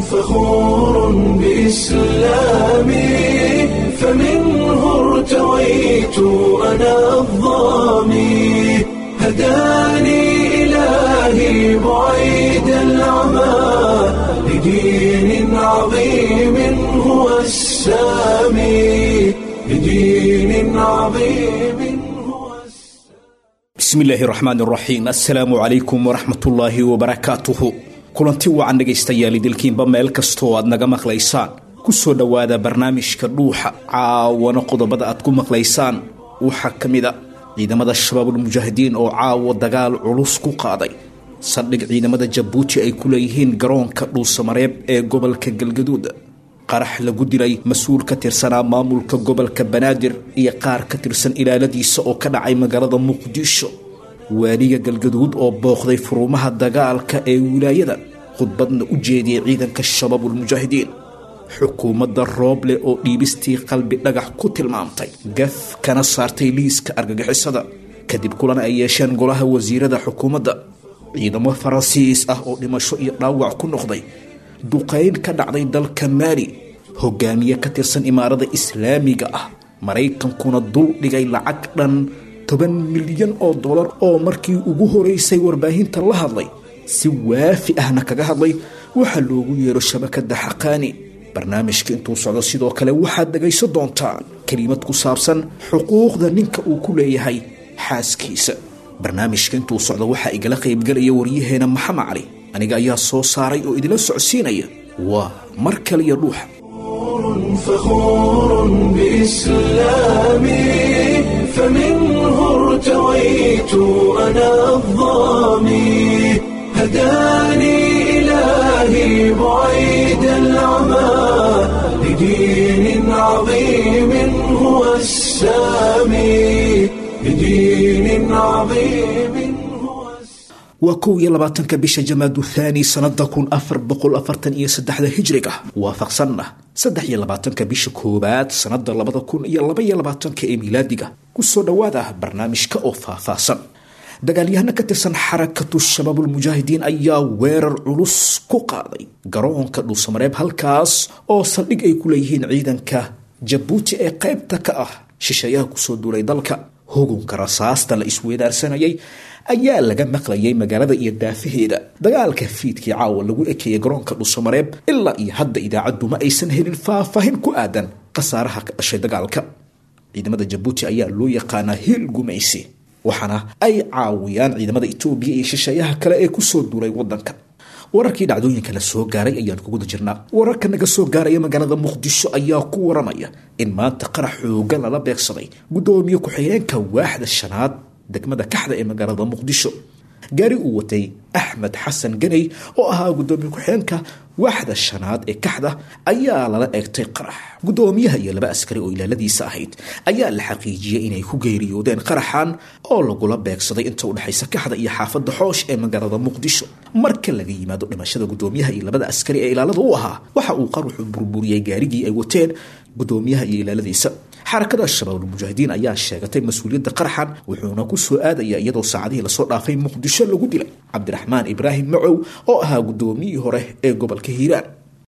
فخور بإسلامي فمنه ارتويت أنا الظامي هداني إلهي بعيد العمى لدين عظيم هو السامي لدين عظيم هو bismi illaahi raxmaan raxiim assalaamu calaykum waraxmatullaahi wabarakaatuhu kulanti wacan dhegaystayaal idilkiinba meel kastoo aad naga maqlaysaan ku soo dhowaada barnaamijka dhuuxa caawana qodobada aad ku maqlaysaan waxaa ka mid a ciidamada shabaabulmujaahidiin oo caawa dagaal culus ku qaaday saldhig ciidamada jabuuti ay ku leeyihiin garoonka dhuusamareeb ee gobolka galgaduud qarax lagu dilay mas-uul ka tirsanaa maamulka gobolka banaadir iyo qaar ka tirsan ilaaladiisa oo ka dhacay magaalada muqdisho waaliga galgaduud oo booqday furumaha dagaalka ee wilaayada khudbadna u jeediyey ciidanka shabaabulmujaahidiin xukuumadda rooble oo dhiibistii qalbi dhagax ku tilmaamtay gaf kana saartay liiska argagixisada kadib kulan ay yeesheen golaha wasiirada xukuumadda ciidamo faransiis ah oo dhimasho iyo dhaawac ku noqday duqayn ka dhacday dalka maali hogaamiye ka tirsan imaarada islaamiga ah maraykankuna dul dhigay lacag dhan toban milyan oo dollar oo markii ugu horeysay warbaahinta la hadlay si waafi ahna kaga hadlay waxaa loogu yeero shabakada xaqaani barnaamijka intuu socdo sidoo kale waxaad dhegaysan doontaan kelimad ku saabsan xuquuqda ninka uu ku leeyahay xaaskiisa barnaamijka intuu socdo waxaa igala qaybgelaya waryaheena maxamed cali aniga ayaa soo saaray oo idila socodsiinaya waa mar kaliya dhuuxa فخور بإسلامي فمنه ارتويت أنا الظامي هداني إلهي بعيد العمى لدين عظيم هو السامي لدين عظيم هو السامي waa kow iyo labaatanka bisha jamaadu thaani sanada kun afar boqol afartan iyo saddexda hijriga waafaqsanna saddex iyo labaatanka bisha koowaad sanada labada kun iyo laba iyo labaatanka ee milaadiga kusoo dhowaada barnaamijka oo faahfaahsan dagaalyahano ka tirsan xarakatu shabaabulmujaahidiin ayaa weerar culus ku qaaday garoonka dhuusamareeb halkaas oo saldhig ay ku leeyihiin ciidanka jabuuti ee qaybta ka ah shisheeyaha kusoo duulay dalka hugunka rasaasta la isweedaarsanayay ayaa laga maqlayay magaalada iyo daafaheeda dagaalka fiidkii caawa lagu ekeeyay garoonka dhuusamareeb ilaa iyo hadda idaacaddu ma aysan helin faahfaahin ku aadan khasaaraha ka dhashay dagaalka ciidamada jabuuti ayaa loo yaqaanaa hiil gumaysi waxaana ay caawiyaan ciidamada etoobiya iyo shisheeyaha kale ee kusoo duulay wadanka wararkii dhacdooyinka la soo gaaray ayaan ku guda jirnaa wararka naga soo gaaraya magaalada muqdisho ayaa ku waramaya in maanta qarax xoogan lala beegsaday guddoomiye ku-xigeenka waaxda shanaad degmada kaxda ee magaalada muqdisho gaari uu watay axmed xasan ganey oo ahaa guddoomiye ku-xigeenka waaxda shanaad ee kaxda ayaa lala eegtay qarax guddoomiyaha iyo laba askari oo ilaaladiisa ahayd ayaa la xaqiijiyey inay ku geeriyoodeen qaraxan oo lagula beegsaday inta udhexaysa kaxda iyo xaafadda xoosh ee magaalada muqdisho marka laga yimaado dhimashada guddoomiyaha iyo labada askari ee ilaalada u ahaa waxa uu qaruxu burburiyey gaarigii ay wateen guddoomiyaha iyo ilaaladiisa xarakada shabaabulmujaahidiin ayaa sheegatay mas-uuliyadda qaraxan wuxuuna ku soo aadaya iyadoo saacadihii lasoo dhaafay muqdisho lagu dilay cabdiraxmaan ibraahim macow oo ahaa guddoomiyihii hore ee gobolka hiiraan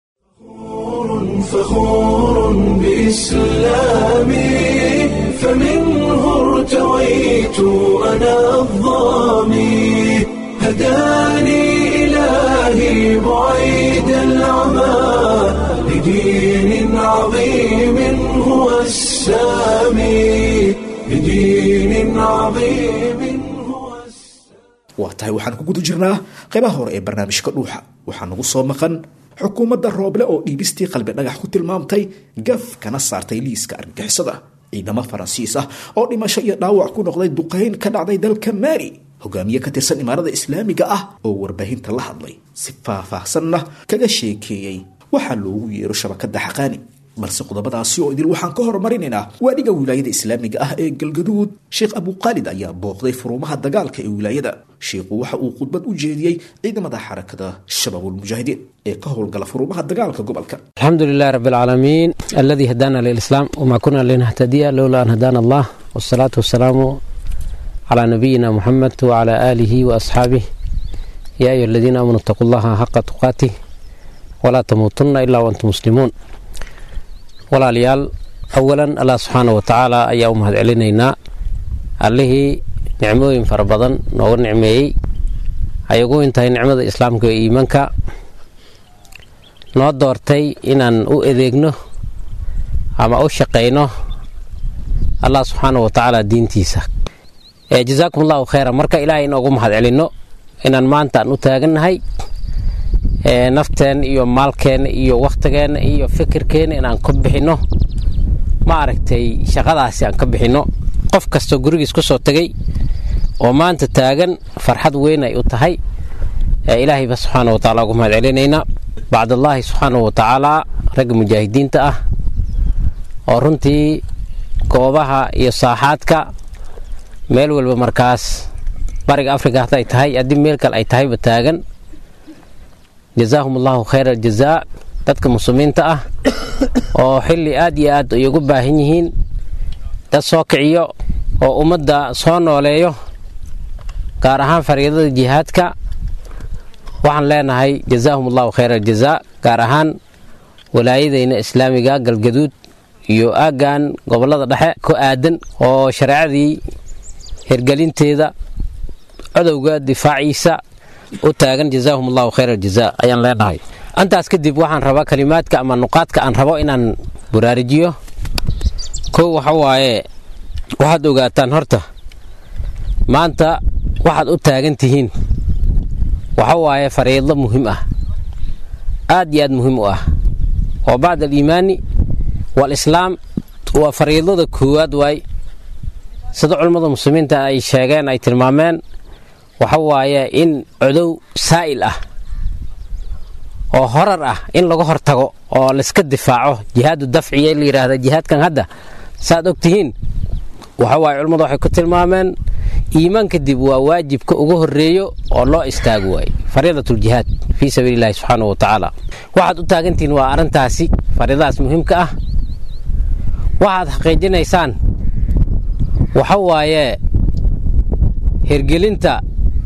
فخور بإسلامي فمنه ارتويت أنا الظامي هداني إلهي بعيد العمى لدين عظيم هو السامي لدين عظيم هو السامي waa tahay waxaan ku guda jirnaa qaybaha hore ee barnaamijka dhuuxa waxaa nagu soo maqan xukuumadda rooble oo dhiibistii qalbi dhagax ku tilmaamtay gaf kana saartay liiska argagixisada ciidamo faransiis ah oo dhimasho iyo dhaawac ku noqday duqayn ka dhacday dalka maali hogaamiye ka tirsan imaarada islaamiga ah oo warbaahinta la hadlay si faahfaahsanna kaga sheekeeyey waxaa loogu yeero shabakada xaqaani balse qodobadaasi oo idil waxaan ka horumarinaynaa waadhiga wilaayada islaamiga ah ee galgaduud sheekh abuqaalid ayaa booqday furumaha dagaalka ee wilaayada sheikhu waxa uu khudbad u jeediyey ciidamada xarakada shabaabulmujaahidiin ee ka howlgala furumaha dagaalka gobolka الحمد لله رب العالمين الذي هدانا للإسلام وما كنا لنهتدي لولا أن هدانا الله والصلاة والسلام على نبينا محمد وعلى آله وأصحابه يا أيها الذين آمنوا اتقوا الله حق تقاته walaa tamuutunna ilaa waantum muslimuun walaalayaal awalan allah subxaana wa tacaala ayaa u mahad celinaynaa allihii nicmooyin fara badan nooga nicmeeyey ay ugu intahay nicmada islaamka iyo iimaanka noo doortay inaan u adeegno ama u shaqayno allah subxaana wa tacaala diintiisa jazaakum allahu khayra marka ilaahay inoogu mahad celinno inaan maanta aan u taagannahay nafteen iyo maalkeenna iyo wakhtigeenna iyo fikirkeenna inaan ka bixinno ma aragtay shaqadaasi aan ka bixinno qof kastoo gurigiis ku soo tegay oo maanta taagan farxad weyn ay u tahay ilaahayba subxaana wa tacala ugu mahad celinaynaa bacdallaahi subxaana wa tacaalaa ragga mujaahidiinta ah oo runtii goobaha iyo saaxaadka meel walba markaas bariga afrika hadday tahay haddii meel kale ay tahayba taagan jazaahum allahu khayra aljazaa dadka muslimiinta ah oo xilli aad iyo aad ay ugu baahan yihiin dad soo kiciyo oo ummadda soo nooleeyo gaar ahaan fariidada jihaadka waxaan leenahay jazaahum allahu khayra aljazaa gaar ahaan walaayadayna islaamiga galgaduud iyo aaggan gobollada dhexe ku aadan oo shareecadii hirgelinteeda codowga difaaciisa u taagan jazaahum allahu khayra aljazaa ayaan leenahay intaas kadib waxaan rabaa kalimaadka ama nuqaadka aan rabo inaan buraarijiyo kow waxa waaye waxaad ogaataan horta maanta waxaad u taagan tihiin waxa waaye fariidlo muhiim ah aad iyo aad muhiim u ah oo bacda aliimaani waalislaam waa fariidlada koowaad waay sida culammada muslimiinta ay sheegeen ay tilmaameen waxa waaye in codow saa'il ah oo horar ah in laga hortago oo layska difaaco jihaadu dafciya la yidhaahda jihaadkan hadda saaad og tihiin waxa waaye culammadu waxay ku tilmaameen iimaan kadib waa waajibka ugu horeeyo oo loo istaago waaye fariidatuljihaad fii sabiili illahi subxaana wa tacaala waxaad u taagantihiin waa arrintaasi fariidadaas muhiimka ah waxaad xaqiijinaysaan waxa waaye hirgelinta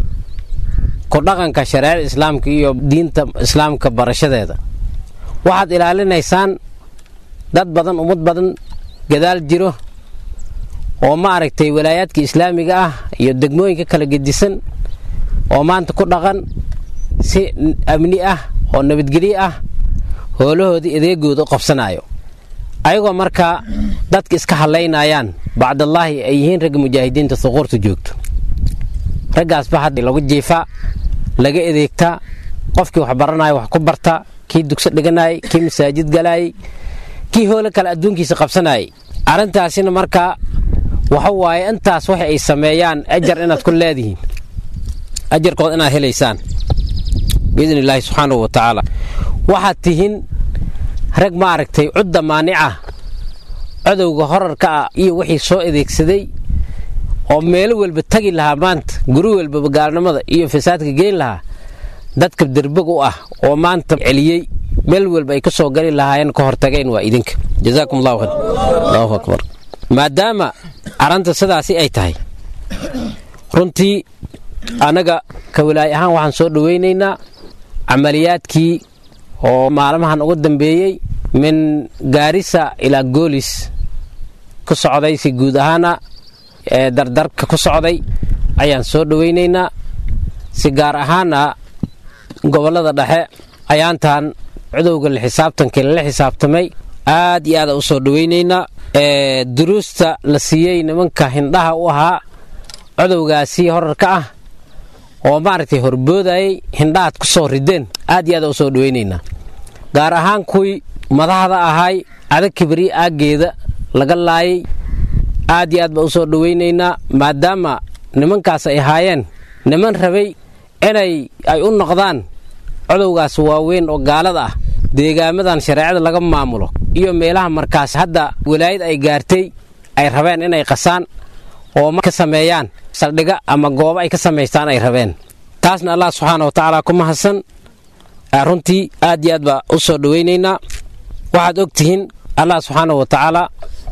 ku dhaqanka shareecada islaamka iyo diinta islaamka barashadeeda waxaad ilaalinaysaan dad badan ummad badan gadaal jiro oo ma aragtay walaayaadka islaamiga ah iyo degmooyinka kala gedisan oo maanta ku dhaqan si amni ah oo nabadgelyo ah hoolahoodii adeegooda u qabsanayo ayagoo markaa dadka iska hadlaynayaan bacdallaahi ay yihiin ragga mujaahidiinta suquurta joogto raggaasba hadda lagu jiifaa laga adeegtaa qofkii wax baranaya wax ku barta kii dugso dhiganayay kii masaajid galayay kii hoole kale adduunkiisa qabsanayay arrintaasina markaa waxa waaye intaas waxa ay sameeyaan ajar inaad ku leedihiin ajarkood inaad helaysaan biidn illaahi subxaanahu wa tacaala waxaad tihiin rag ma aragtay cudda maanica codowga horarka ah iyo wixii soo adeegsaday oo meelo walba tagi lahaa maanta guri walbaba gaalnimada iyo fasaadka geyn lahaa dadka derbeg u ah oo maanta celiyey meel walba ay ka soo gali lahaayeen ka hortageen waa idinka jazaakum allahu khayr allahu akbar maadaama aranta sidaasi ay tahay runtii annaga ka walaay ahaan waxaan soo dhowaynaynaa camaliyaadkii oo maalmahan ugu dambeeyey min gaarisa ilaa goolis ku socday si guud ahaana ee dardarka ku socday ayaan soo dhowaynaynaa si gaar ahaana gobollada dhexe ayaantan cudowga la xisaabtankii lala xisaabtamay aad iyo aada u soo dhowaynaynaa ee duruusta la siiyey nimanka hindhaha u ahaa codowgaasi horarka ah oo maaragtay horboodayay hindhahaad ku soo rideen aad iyo aada u soo dhowaynaynaa gaar ahaan kuwii madaxda ahaay adag kibri aaggeeda laga laayay aad iyo aad baa u soo dhowaynaynaa maadaama nimankaas ay ahaayeen niman rabay inay ay u noqdaan codowgaas waaweyn oo gaalada ah deegaamadan shareecada laga maamulo iyo meelaha markaas hadda walaayad ay gaartay ay rabeen inay qasaan oo ka sameeyaan saldhiga ama goobo ay ka samaystaan ay rabeen taasna allah subxaana wa tacaala ku mahadsan runtii aad iyo aad baa u soo dhowaynaynaa waxaad og tihiin allah subxaana wa tacaala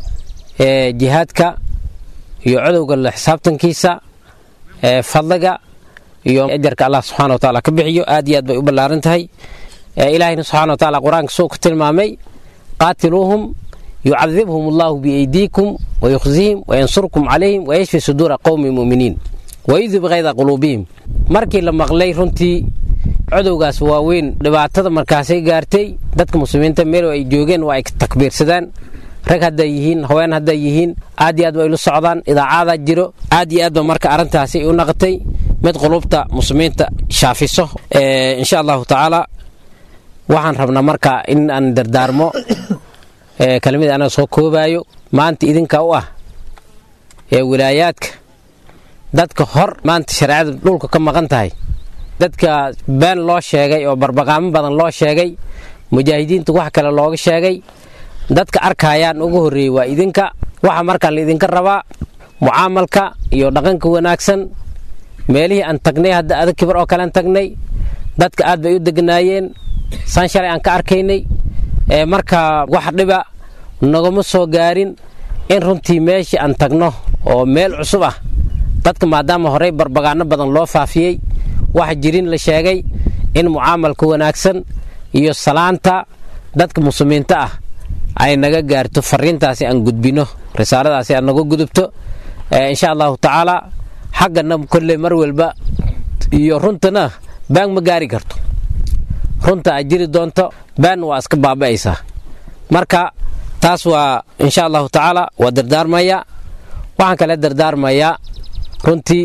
jihaadka iyo codowga la xisaabtankiisa fadliga iyo ajarka allah subxana wa tacaala ka bixiyo aad iyo aad bay u ballaaran tahay ilaahayna subxana wa taala qur-aanka suu ku tilmaamay qaatiluuhum yucadibhum allahu biaydiikum wayukhzihim wayansurkum calayhim wayashfi suduura qowmi muminiin wayudhib kayda quluubihim markii la maqlay runtii codowgaas waaweyn dhibaatada markaasay gaartay dadka muslimiinta meel ay joogeen waa ay takbiirsadaan rag hadday yihiin haween hadday yihiin aad iyo aad ba aylu socdaan idaacadaa jiro aad iyo aad ba marka arrintaasi u naqatay mid qulubta muslimiinta shaafiso insha allahu tacaala waxaan rabnaa marka in aan dardaarmo kelmadii anaga soo koobaayo maanta idinka u ah ee wilaayaadka dadka hor maanta shareecada dhulka ka maqan tahay dadka been loo sheegay oo barbaqaamo badan loo sheegay mujaahidiinta wax kale looga sheegay dadka arkayaan ugu horreeyey waa idinka waxa markaa laidinka rabaa mucaamalka iyo dhaqanka wanaagsan meelihii aan tagnay hadda adag kibar oo kalean tagnay dadka aad bay u deganaayeen saan shalay aan ka arkaynay marka wax dhiba nagama soo gaarin in runtii meeshii aan tagno oo meel cusub ah dadka maadaama horey barbagaano badan loo faafiyey wax jirin la sheegay in mucaamalka wanaagsan iyo salaanta dadka muslimiinta ah ay naga gaarto fariintaasi aan gudbino risaaladaasi aan naga gudubto insha allahu tacaala xaggana kolley mar walba iyo runtana baan ma gaari karto runta ay jiri doonto baan waa iska baaba'aysaa marka taas waa insha allahu tacaala waa dardaarmaya waxaan kale dardaarmayaa runtii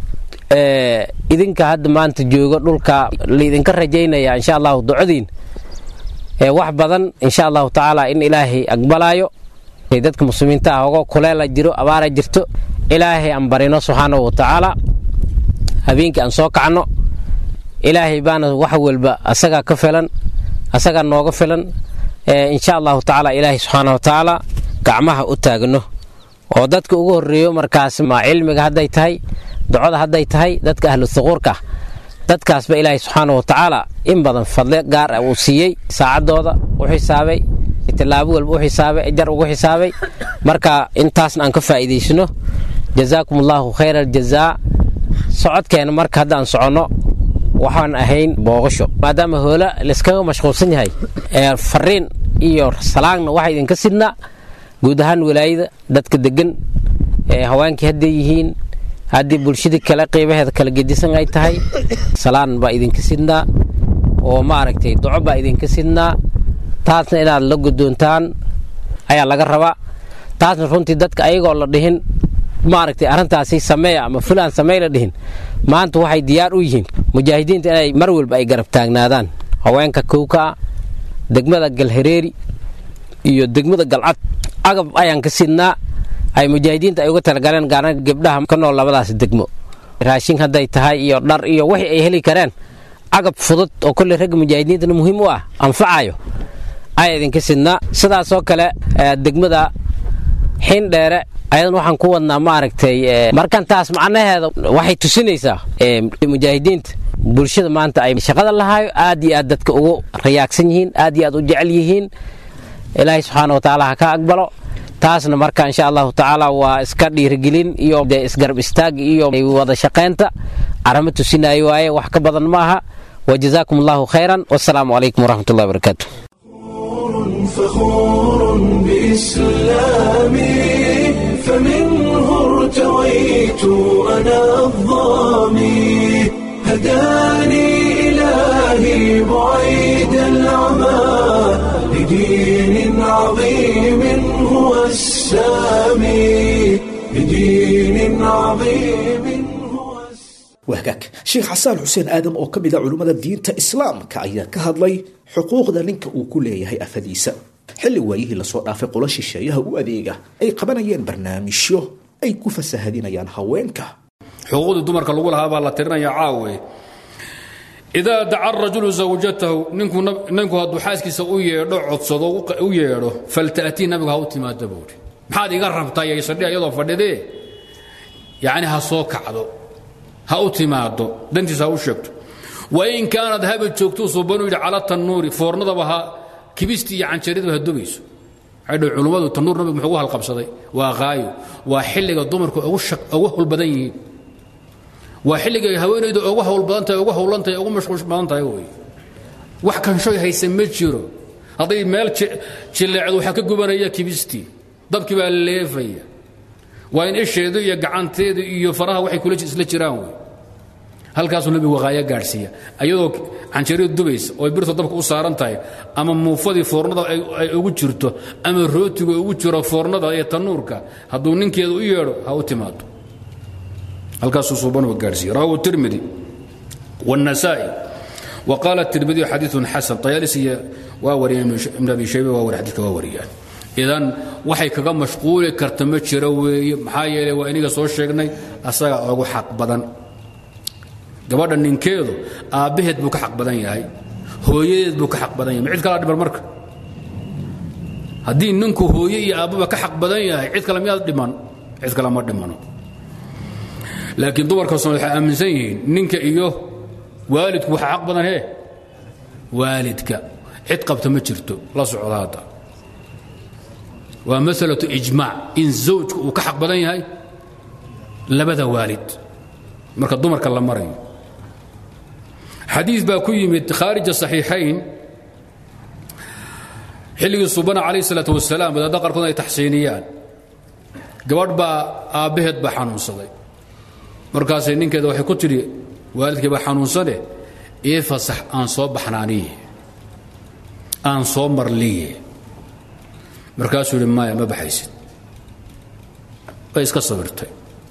idinka hadda maanta joogo dhulka laidinka rajaynaya insha allahu ducodiin wax badan insha allahu tacaala in ilaahay aqbalaayo dadka muslimiinta ah ogo kuleela jiro abaara jirto ilaahay aan barino subxaanahu wa tacaala habeenkii aan soo kacno ilaahay baana wax walba asagaa ka filan asagaa nooga filan insha allahu tacaala ilaahay subxaana wa tacaala gacmaha u taagno oo dadka ugu horreeyo markaas ma cilmiga hadday tahay ducada hadday tahay dadka ahlu thuquurka dadkaasba ilaahay subxaana wa tacaala in badan fadle gaar ah uu siiyey saacadooda u xisaabay tilaabo walba u xisaabay jar ugu xisaabay marka intaasna aan ka faa'iidaysno jazaakum allahu khayra aljazaa socodkeena marka haddaan soconno waxaan ahayn booqasho maadaama hoola layskaga mashquulsan yahay fariin iyo salaagna waxaa idinka sidnaa guud ahaan walaayada dadka degan haweenkii hadday yihiin haddii bulshadii kale qiibaheeda kala gedisan ay tahay salaan baa idinka sidnaa oo maaragtay duco baa idinka sidnaa taasna inaad la gudoontaan ayaa laga rabaa taasna runtii dadka ayagoo la dhihin maaragtay arrintaasi sameeya ama fulaan samey la dhihin maanta waxay diyaar u yihiin mujaahidiinta inay mar walba ay garab taagnaadaan haweenka kowkaa degmada galhareeri iyo degmada galcad agab ayaan ka sidnaa ay mujaahidiinta ay uga talagaleen gaarana gebdhaha ka nool labadaas degmo raashin hadday tahay iyo dhar iyo wixii ay heli kareen agab fudud oo kolley ragga mujaahidiintana muhiim u ah anfacayo ayaa idinka sidnaa sidaasoo kale degmada xindheere ayadan waxaan ku wadnaa maaragtay markan taas macnaheeda waxay tusinaysaa mujaahidiinta bulshada maanta ay shaqada lahaayo aad iyo aad dadka ugu rayaagsan yihiin aad iyo aad u jecel yihiin ilaahay subxaana watacaala ha ka aqbalo taasna marka insha allahu tacaala waa iska dhiirigelin iyo dee isgarab istaag iyo wada shaqaynta caramo tusinaayo waaye wax ka badan maaha wajazaakum allahu khayran wasalaamu calaykum waraxmat ullahi wabarakaatu فخور بإسلامي فمنه ارتويت أنا الظامي هداني إلهي بعيد العمى لدين عظيم هو السامي لدين عظيم هو السامي wahgaag sheekh xasaan xuseen aadam oo ka mid a culummada diinta islaamka ayaa ka hadlay xuquuqda ninka uu ku leeyahay afadiisa xilli waayihii lasoo dhaafay qolo shisheeyaha u adeega ay qabanayeen barnaamijyo ay ku fasahadinayaan haweenka xuquuqdii dumarka lagu lahaa baa la tirinaya caawe idaa daca rajulu zawjatahu ninku hadduu xaaskiisa u yeedho codsado u yeedho falta'tii nabigu ha u timaada buuri maxaad iga rabtaa yaysadhi iyadoo fadhidee yacni ha soo kacdo ha u timaado dantiisa ha u sheegto wain kaanad haba joogtuu suubanu yidhi cala tannuuri foornadaba ha kibistii iyo canjaradaba ha dubayso waxay dhahay culummadu tannuur nabigu muxuu ugu halqabsaday waa qaayo waa xilliga dumarku ugu hawl badan yihiin waa xilligay haweenaydu ugu hawl badan tahay ugu hawlan tahay ugu mashquul badan tahay wey wax kanshoy haysa ma jiro hadday meel jileecdo waxaa ka gubanaya kibistii dabkii baa leefaya waa in isheedu iyo gacanteedu iyo faraha waxay kula isla jiraan wey halkaasuu nebigu waqaayo gaadhsiiya ayadoo canjeeradu dubaysa oo birta dabka u saaran tahay ama muufadii foornada ay ugu jirto ama rootigu ugu jiro foornada iyo tanuurka hadduu ninkeeda u yeedho ha u timaado halkaasuu suubanuba gaadhsiiya rawahu tirmidi والنسائي وقال الترمذي حديث حسن طيالسي واوري ابن ابي شيبه واوري حديث واوريان idan waxay kaga mashquuli karta ma jiro weeye maxaa yeelay waa iniga soo sheegnay asaga ugu xaq badan gabadha ninkeedu aabbaheed buu ka xaq badan yahay hooyadeed buu ka xaq badan yahay ma cid kala dhiman marka haddii ninku hooye iyo aabbaba ka xaq badan yahay cid kale miyaad dhiman cid kale ma dhimano laakiin dumarka soomaali waxay aaminsan yihiin ninka iyo waalidku waxa xaq badan hee waalidka cid qabta ma jirto la socda hadda waa masalatu ijmaac in zawjku uu ka xaq badan yahay labada waalid marka dumarka la marayo xadiis baa ku yimid khaarija saxiixayn xilligii subana calayh salaat wasalaam wadaadda qaarkood ay taxsiiniyaan gabadh baa aabbaheed baa xanuunsaday markaasay ninkeeda waxay ku tidhi waalidkii baa xanuunsane ii fasax aan soo baxnaaniye aan soo marliye markaasuu yidhi maya ma baxaysid way iska sabirtay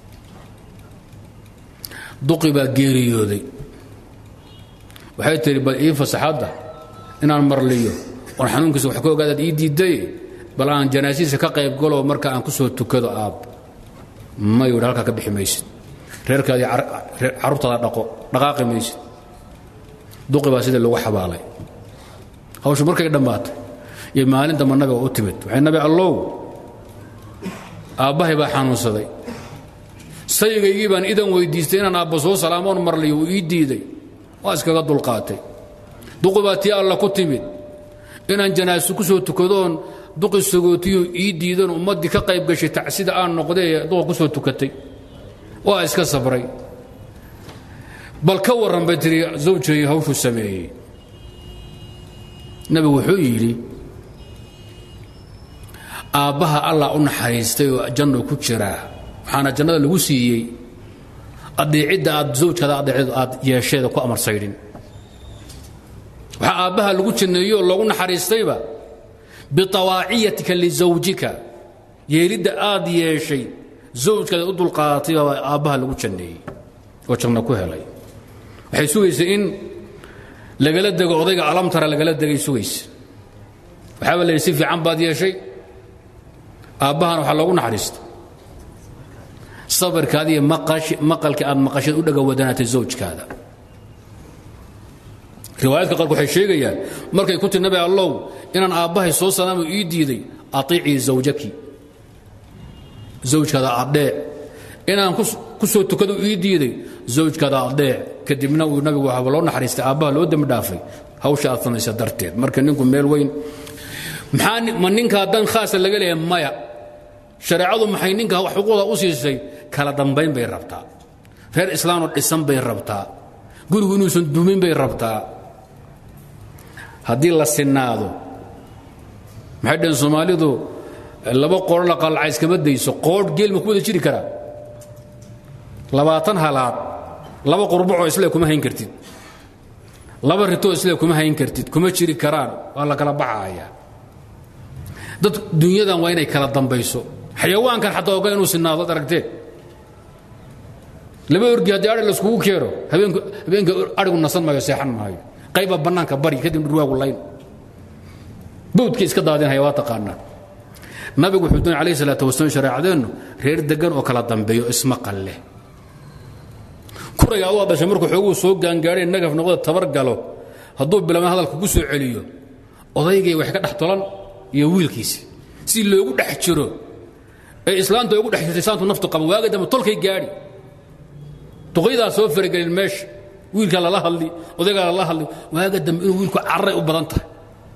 duqi baa geeriyooday waxay tihi bal ii fasaxadda inaan marliyo oon xanuunkiisa wax ka ogaadaad ii diidday bal aan janaasiisa ka qayb galo marka aan ku soo tukado aab mayu yidhi halkaa ka bixi maysid reerkaadii carruurtaada dhaqo dhaqaaqi maysid duqi baa sidii lagu xabaalay hawshu markay dhammaatay iyo maalin damba nabiga u timid waxay nabi allow aabbahay baa xanuunsaday sayigaygii baan idan weydiistay inaan aabba soo salaamoon marliyo uu ii diiday waa iskaga dulqaatay duqi baa tii alla ku timid inaan janaaso ku soo tukadoon duqi sagootiyo ii diidan ummaddii ka qayb gashay tacsida aan noqdee duqa ku soo tukatay waa iska sabray bal ka warran bay tiri zawjay hawshuu sameeyey nabigu wuxuu yidhi aabbaha allah u naxariistay oo janno ku jiraa waxaana jannada lagu siiyey adeecidda aad zawjkaada adeecdo aad yeesheeda ku amarsaydhin waxaa aabbaha lagu janneeyo oo loogu naxariistayba biawaaciyatika lisawjika yeelidda aad yeeshay zawjkaada u dulqaadatay baa aabbaha lagu janneeyey oo janno ku helay waxay sugaysa in lagala dego odayga alamtara lagala degay sugaysa waxaaba la yidhi si fiican baad yeeshay aabbahana waxaa loogu naxariista sabirkaada iyo maqalka aad maqasheed u dhaga wadanaatay zawjkaada riwaayadka qaarku waxay sheegayaan markay ku tiri nabi allow inaan aabbahay soo salaamo ii diiday atiicii zawjaki zawjkaada adheec inaan ku soo tukado ii diiday zawjkaada adheec kadibna uu nabigu waxaaba loo naxariistay aabbaha loo dembi dhaafay hawsha aad samaysa darteed marka ninku meel weyn maxaa ma ninkaa dan khaasa laga leeyahay maya shareecadu maxay ninka xuquuqda u siisay kala dambayn bay rabtaa reer islaanoo dhisan bay rabtaa gurigu inuusan dumin bay rabtaa haddii la sinaado maxay dhaheen soomaalidu laba qoodho la qalcays kama dayso qoodh geel ma ku wada jiri karaa labaatan halaad laba qurbacoo isle kuma hayn kartid laba ritoo isle kuma hayn kartid kuma jiri karaan waa la kala baxaaya dad dunyadan waa inay kala dambayso xayawaankan xataa oga inuu sinaado ad aragteen laba orgi haddii ari laiskugu keeno habeenka arigu nasan maayo seexan maayo qayba bannaanka bari kadib dhurwaagu layn bawdkii iska daadinhaya waa taqaanaa nabigu wuxuu doonay alayh salaatu wasalaam shareecadeennu reer degan oo kala dambeeyo ismaqal leh kurayga aduu dhashay markuu xooguu soo gaangaadheen nagaf noqda tabar galo hadduu bilaabna hadalka ku soo celiyo odaygay wax ka dhex tolan iyo wiilkiisi si loogu dhex jiro ee islaanta ugu dhex jirtay saantu naftu qaba waaga dambe tolkay gaadhi duqaydaa soo faragelin meesha wiilkaa lala hadli odaygaa lala hadli waaga dambe inuu wiilku carray u badan tahay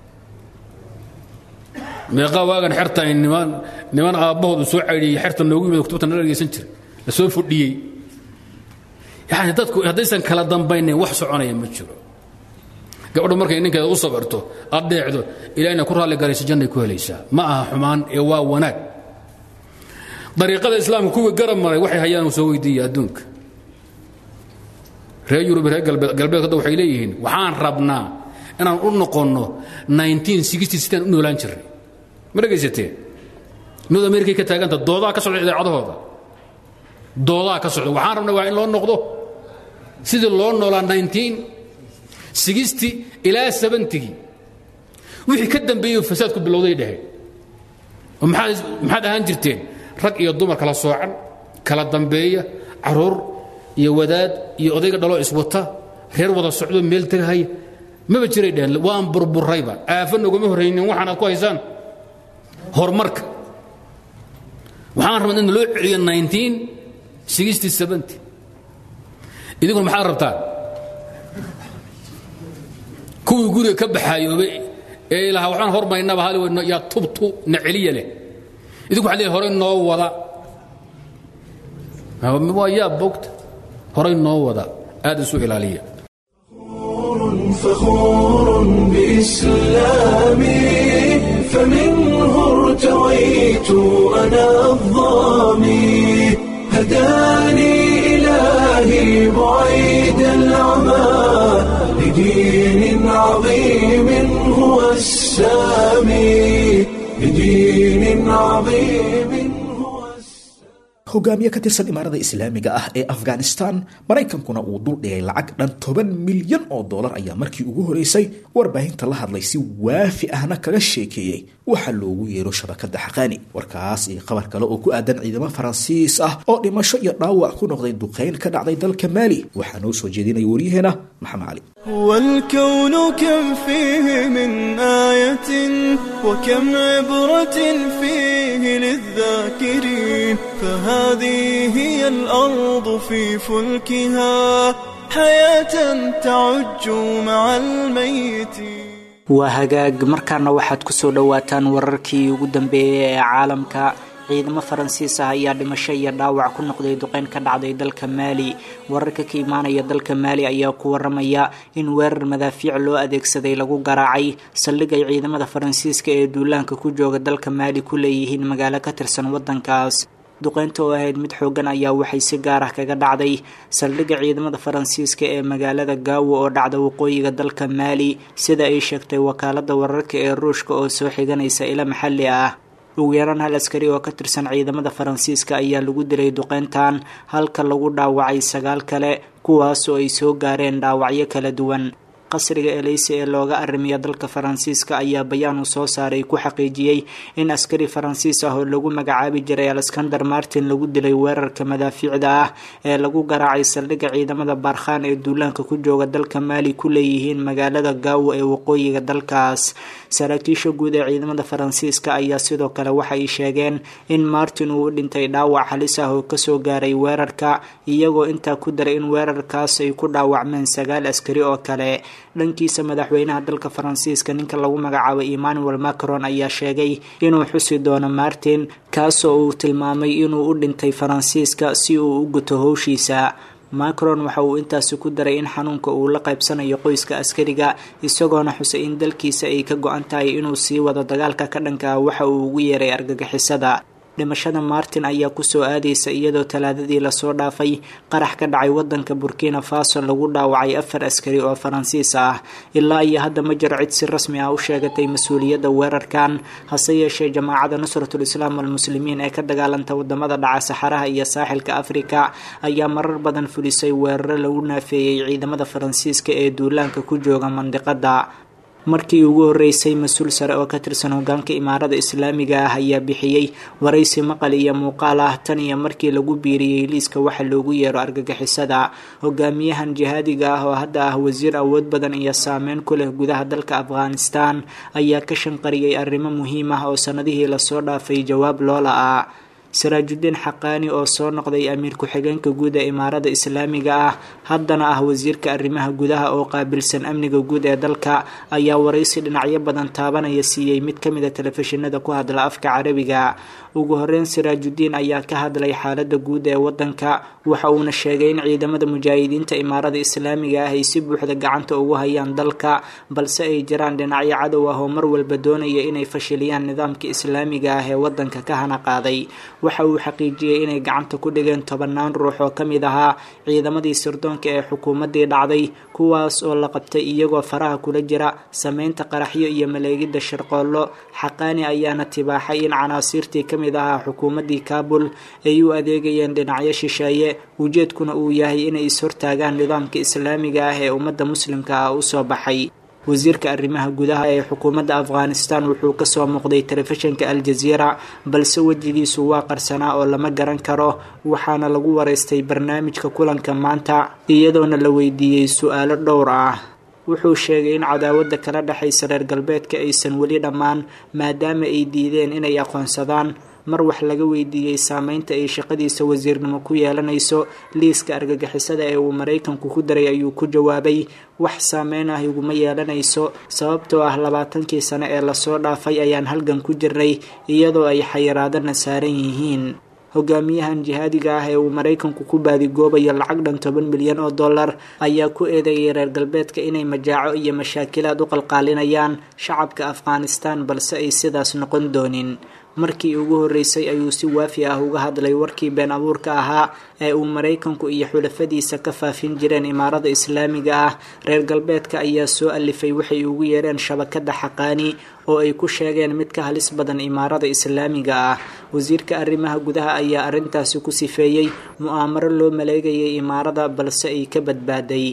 meeqaa waagan xerta ay niman niman aabbahoodu soo caydhiyey xerta noogu yimid kutubta nala dhegaysan jira la soo fudhiyey yacni dadku haddaysan kala dambaynayn wax soconaya ma jiro gabadhu markay ninkeeda u sabirto addeecdo ilahina ku raalli galayso jannay ku helaysaa ma aha xumaan ee waa wanaag dariiqada islaamka kuwii garab maray waxay hayaan soo weydiiya adduunka reer yurub reer galbeed hadda waxay leeyihiin waxaan rabnaa inaan u noqonno 1960 u noolaan jirnay ma dhegaysateen north america ka taaganta doodaha ka socda idaacadahooda doodaha ka socda waxaan rabnaa waa in loo noqdo sidii loo noolaa 1960 ilaa 70gii wixii ka dambeeyey fasaadku bilowday dhaheen oo maxaad maxaad ahaan jirteen rag iyo dumar kala soocan kala dambeeya caruur iyo wadaad iyo odayga dhaloo iswata reer wada socdo meel tegahaya maba jiray dheheen waan burburayba aafa noguma horraynin waxaan aad ku haysaan horumarka waxaan rabnaa in loo celiyo 1960 idinkuna maxaad rabtaan kuwii guriga ka baxaayoobay ee ilaha waxaan hormaynaba hal yaa tubtu na celiya leh idinku waxaa leeyahay horey noo wada waa yaa bogta horey noo wada aad isu ilaaliya فخور بإسلامي فمنه ارتويت أنا الظامي هداني إلهي بعيد العمى لدين عظيم هو السامي لدين عظيم هو hogaamiye ka tirsan imaarada islaamiga ah ee afghanistan maraykankuna uu dul dhigay lacag dhan toban milyan oo dollar ayaa markii ugu horeysay warbaahinta la hadlay si waafi ahna kaga sheekeeyey waxaa loogu yeero shabakada xaqaani warkaas iyo qabar kale oo ku aadan ciidamo faransiis ah oo dhimasho iyo dhaawac ku noqday duqayn ka dhacday dalka maali waxaa noo soo jeedinaya waryaheena maxamed cali والكون كم فيه من آية وكم عبرة فيه للذاكرين فهذه هي الأرض في فلكها حياة تعج مع الميتين waa hagaag markaana waxaad ku soo dhowaataan wararkii ugu dambeeyey ee caalamka ciidamo faransiis ah ayaa dhimasho iyo dhaawac ku noqday duqeyn ka dhacday dalka maali wararka ka imaanaya dalka maali ayaa ku waramaya in weerar madaafiic loo adeegsaday lagu garaacay saldhig ay ciidamada faransiiska ee duulaanka ku jooga dalka maali ku leeyihiin magaalo ka tirsan wadankaas duqeynta oo ahayd mid xoogan ayaa waxay si gaar ah kaga dhacday saldhigga ciidamada faransiiska ee magaalada gaawo oo dhacda waqooyiga dalka maali sida ay sheegtay wakaalada wararka ee ruushka oo soo xiganaysa ilo maxalli ah ugu yaraan hal askari oo ka tirsan ciidamada faransiiska ayaa lagu dilay duqeyntan halka lagu dhaawacay sagaal kale kuwaasoo ay soo gaareen dhaawacyo kala duwan qasriga eleyse ee looga arrimiya dalka faransiiska ayaa bayaan uu soo saaray ku xaqiijiyey in askari faransiis ah oo lagu magacaabi jiray alexander martin lagu dilay weerarka madaafiicda ah ee lagu garaacay saldhigga ciidamada baarkhaan ee duulaanka ku jooga dalka maali ku leeyihiin magaalada gaawo ee waqooyiga dalkaas saraakiisha guud ee ciidamada faransiiska ayaa sidoo kale waxay sheegeen in martin uu u dhintay dhaawac halis ah oo kasoo gaaray weerarka iyagoo intaa ku daray in weerarkaas ay ku dhaawacmeen sagaal askari oo kale dhankiisa madaxweynaha dalka faransiiska ninka lagu magacaabo emmanuel macron ayaa sheegay inuu xusi doono martin kaasoo uu tilmaamay inuu u dhintay faransiiska si uu u guto howshiisa macron waxa uu intaasi ku daray in xanuunka uu la qaybsanayo qoyska askariga isagoona xusay in dalkiisa ay ka go-an tahay inuu sii wado dagaalka ka dhanka ah waxa uu ugu yeeray argagixisada dhimashada martin ayaa kusoo aadaysa iyadoo talaadadii lasoo dhaafay qarax ka dhacay wadanka burkina faso lagu dhaawacay afar askari oo faransiis ah ilaa iyo hadda ma jiro cid si rasmi ah u sheegatay mas-uuliyadda weerarkan hase yeeshee jamaacada nusratul islaam walmuslimiin ee ka dagaalanta wadamada dhaca saxaraha iyo saaxilka afrika ayaa marar badan fulisay weeraro lagu naafeeyey ciidamada faransiiska ee duulaanka ku jooga mandiqada markii ugu horeysay mas-uul sare oo ka tirsan hogaanka imaarada islaamiga ah ayaa bixiyey waraysi maqal iyo muuqaal ah tan iyo markii lagu biiriyey liiska waxa loogu yeero argagixisada hogaamiyahan jihaadiga ah oo hadda ah wasiir awood badan iyo saameyn ku leh gudaha dalka afghanistan ayaa ka shanqariyey arrimo muhiim ah oo sanadihii lasoo dhaafay jawaab loola ah saraajudiin xaqaani oo soo noqday amiir ku-xigeenka guud ee imaarada islaamiga ah haddana ah wasiirka arrimaha gudaha oo qaabilsan amniga guud ee dalka ayaa waraysi dhinacyo badan taabanaya siiyey mid ka mid a telefishinada ku hadla afka carabiga ugu horeyn siraajudiin ayaa ka hadlay xaalada guud ee wadanka waxa uuna sheegay in ciidamada mujaahidiinta imaarada islaamiga ah ay si buuxda gacanta ugu hayaan dalka balse ay jiraan dhinacyo cadow ah oo mar walba doonaya inay fashiliyaan nidaamka islaamiga ah ee wadanka ka hana qaaday waxa uu xaqiijiyey inay gacanta ku dhigeen tobanaan ruux oo kamid ahaa ciidamadii sirdoonka ee xukuumadii dhacday kuwaas oo la qabtay iyagoo faraha kula jira sameynta qaraxyo iyo maleegida shirqoollo xaqaani ayaana tibaaxay in canaasiirtii kamid ahaa xukuumadii kaabul ay u adeegayeen dhinacyo shisheeye ujeedkuna uu yahay inay is-hortaagaan nidaamka islaamiga ah ee ummadda muslimka ah usoo baxay wasiirka arrimaha gudaha ee xukuumadda afghanistan wuxuu kasoo muuqday telefishinka al-jaziira balse wejigiisu waa qarsanaa oo lama garan karo waxaana lagu wareystay barnaamijka kulanka maanta iyadoona la weydiiyey su-aalo dhowr ah wuxuu sheegay in cadaawada kala dhexaysa reer galbeedka aysan weli dhammaan maadaama ay diideen inay aqoonsadaan mar wax laga weydiiyey saameynta ay shaqadiisa wasiirnimo ku yeelanayso liiska argagixisada ee uu maraykanku ku daray ayuu ku jawaabay wax saameyn ah iguma yeelanayso sababtoo ah labaatankii sane ee lasoo dhaafay ayaan halgan ku jirnay iyadoo ay xayiraadana saaran yihiin hogaamiyahan jihaadiga ah ee uu maraykanku ku baadigoobayo lacag dhan toban milyan oo dollar ayaa ku eedeeyay reer galbeedka inay majaaco iyo mashaakilaad u qalqaalinayaan shacabka afghanistan balse ay sidaas noqon doonin markii ugu horreysay ayuu si waafi ah uga hadlay warkii been abuurka ahaa ee uu maraykanku iyo xulafadiisa ka faafin jireen imaarada islaamiga ah reer galbeedka ayaa soo alifay waxay ugu yeereen shabakada xaqaani oo ay ku sheegeen mid ka halis badan imaarada islaamiga ah wasiirka arrimaha gudaha ayaa arrintaasi ku sifeeyey mu'aamaro loo maleegayay imaarada balse ay ka badbaaday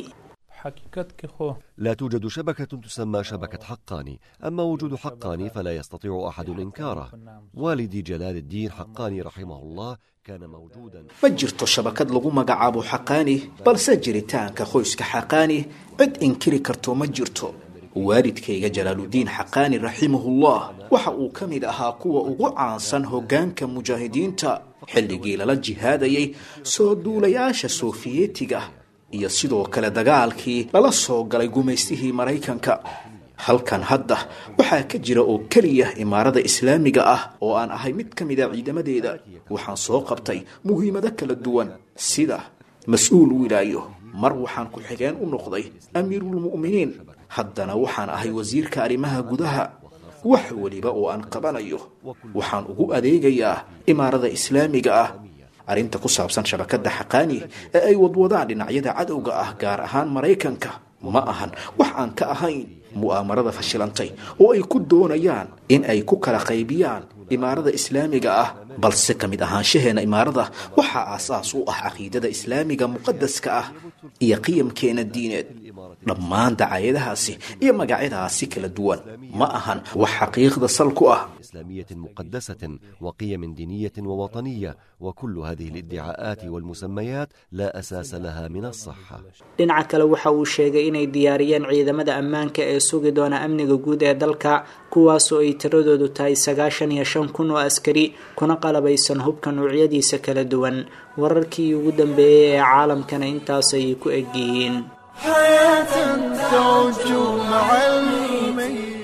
لا توجد شبكة تسمى شبكة حقاني أما وجود حقاني فلا يستطيع أحد إنكاره والدي جلال الدين حقاني رحمه الله كان موجودا ma jirto shabakad lagu magacaabo xaqaani balse jiritaanka qoyska xaqaani cid inkiri karto ma jirto waalidkayga jalaaludiin xaqaani raximahullah waxa uu ka mid ahaa kuwa ugu caansan hoggaanka mujaahidiinta xilligii lala jihaadayay soo duulayaasha sofiyeetiga iyo sidoo kale dagaalkii lala soo galay gumaystihii maraykanka halkan hadda waxaa ka jira oo keliya imaarada islaamiga ah oo aan ahay mid ka mida ciidamadeeda waxaan soo qabtay muhiimado kala duwan sida mas-uul wilaayo mar waxaan ku-xigeen u noqday amiiruulmu'miniin haddana waxaan ahay wasiirka arrimaha gudaha wax weliba oo aan qabanayo waxaan ugu adeegayaa imaarada islaamiga ah arrinta ku saabsan shabakadda xaqaani ee ay wadwadaan dhinacyada cadowga ah gaar ahaan maraykanka ma ahan wax aan ka ahayn mu'aamarada fashilantay oo ay ku doonayaan in ay ku kala qaybiyaan imaarada islaamiga ah balse ka mid ahaanshaheena imaarada waxaa aasaas u ah caqiidada islaamiga muqadaska ah iyo qiyamkeena diineed dhammaan dacaayadahaasi iyo magacyadaasi kala duwan ma ahan wax xaqiiqda sal ku ah إسلامية مقدسة وقيم دينية ووطنية وكل هذه الادعاءات والمسميات لا أساس لها من الصحة dhinaca kale waxa uu sheegay inay diyaariyeen ciidamada ammaanka ee sugi doona amniga guud ee dalka kuwaasoo ay tiradoodu tahay sagaashan iyo shan kun oo askari kuna qalabaysan hubka noocyadiisa kala duwan wararkii ugu dambeeyey ee caalamkana intaas ayay ku egyihiin حياة تعج مع الميت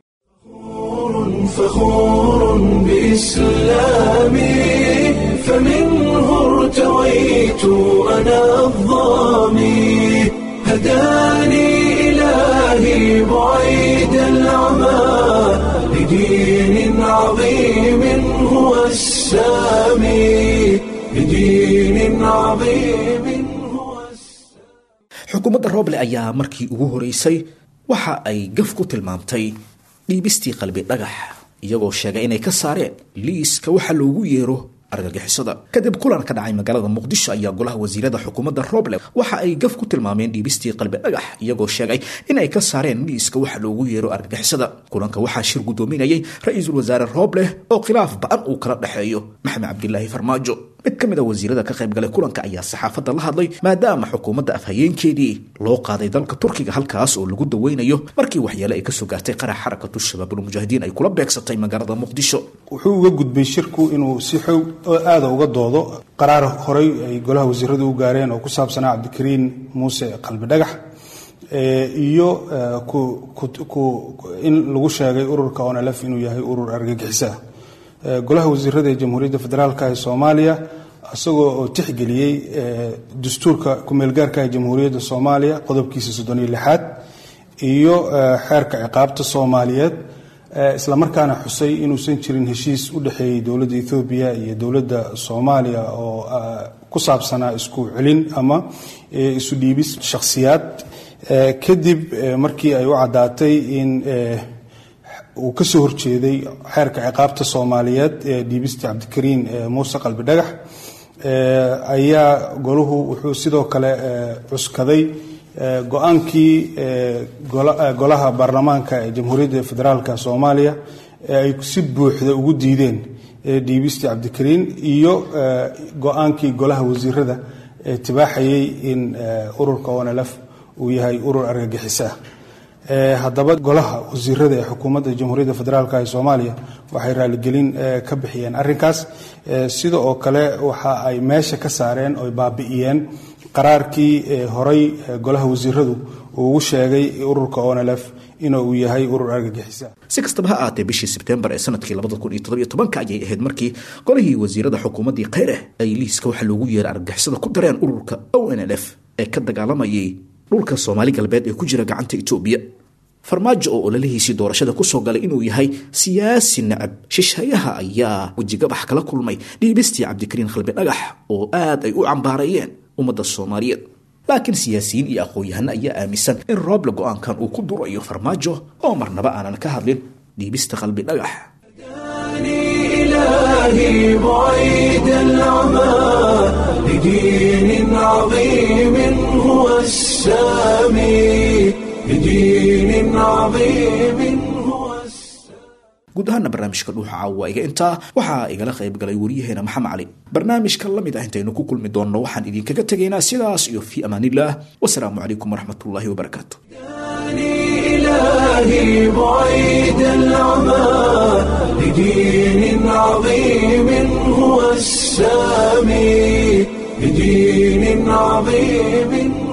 فخور بإسلامي فمنه ارتويت أنا الظامي هداني إلهي بعيد العمى لدين عظيم هو السامي لدين عظيم هو السامي xukuumadda rooble ayaa markii ugu horeysay waxa ay gaf ku tilmaamtay dhiibistii qalbi dhagax iyagoo sheegay inay ka saareen liiska waxa loogu yeero argagixisada kadib kulan ka dhacay magaalada muqdisho ayaa golaha wasiirada xukuumadda rooble waxa ay gaf ku tilmaameen dhiibistii qalbi dhagax iyagoo sheegay inay ka saareen liiska waxa loogu yeero argagixisada kulanka waxaa shir guddoominayay ra-iisul wasaare rooble oo khilaaf ba-an uu kala dhexeeyo maxamed cabdilaahi farmaajo mid ka mid a wasiirada ka qayb galay kulanka ayaa saxaafadda la hadlay maadaama xukuumadda afhayeenkeedii loo qaaday dalka turkiga halkaas oo lagu daweynayo markii waxyeele ay kasoo gaartay qarax xarakatu shabaabulmujaahidiin ay kula beegsatay magaalada muqdisho wuxuu uga gudbay shirku inuu si xoog aada uga doodo qaraar horey ay golaha wasiiradu u gaareen oo ku saabsanaa cabdikariin muuse qalbi dhagax iyo in lagu sheegay ururka onlf inuu yahay urur argagixisa golaha wasiirada ee jamhuuriyadda federaalk ee soomaaliya isagoo oo tixgeliyey dastuurka kumeelgaarka ee jamhuuriyadda soomaaliya qodobkiisa soddon iyo lixaad iyo xeerka ciqaabta soomaaliyeed islamarkaana xusay inuusan jirin heshiis u dhexeeyey dowladda ethoobiya iyo dowladda soomaaliya oo ku saabsanaa isku celin ama isu dhiibis shakhsiyaad kadib markii ay u caddaatay in uu ka soo horjeeday xeerka ciqaabta soomaaliyeed ee dhiibistii cabdikariin muuse qalbi dhagax ayaa golahu wuxuu sidoo kale cuskaday go-aankii golaha baarlamaanka ee jamhuuriyadda federaalk soomaaliya ee ay si buuxda ugu diideen dhiibistii cabdikariin iyo go-aankii golaha wasiirada ee tibaaxayay in ururka onlf uu yahay urur argagixisa haddaba golaha wasiirada ee xukuumadda jamhuuriyadda federaalk ee soomaaliya waxay raaligelin ka bixiyeen arrinkaas sida oo kale waxa ay meesha ka saareen oy baabi'iyeen qaraarkii horey golaha wasiiradu uu ugu sheegay ururka onlf inuu yahay urur argagixisa si kastaba ha ahaatee bishii sebtembar ee sanadkii ayay ahayd markii golihii wasiirada xukuumaddii khayreh ay liiska waxa loogu yeeray argagixisada ku dareen ururka onlf ee ka dagaalamayay dhulka soomaali galbeed ee ku jira gacanta etoobiya farmaajo oo ololihiisii doorashada kusoo galay inuu yahay siyaasi nacab shishayaha ayaa wejigabax kala kulmay dhiibistii cabdikariin khalbi dhagax oo aad ay u cambaarayeen ummadda soomaaliyeed laakiin siyaasiyiin iyo aqoon-yahano ayaa aaminsan in rooble go-aankan uu ku durayo farmaajo oo marnaba aanan ka hadlin dhiibista qalbi dhagax إلهي بعيد العمى لدين عظيم هو السامي لدين عظيم هو guud ahaana barnaamijka dhuuxa caawa iga intaa waxaa igala qayb galay waryaheena maxamed cali barnaamijka la mid ah intaynu ku kulmi doonno waxaan idinkaga tegaynaa sidaas iyo fii amaanillaah wasalaamu calaykum waraxmatullaahi wabarakaatu إلهي بعيد العمى لدين عظيم هو السامي لدين عظيم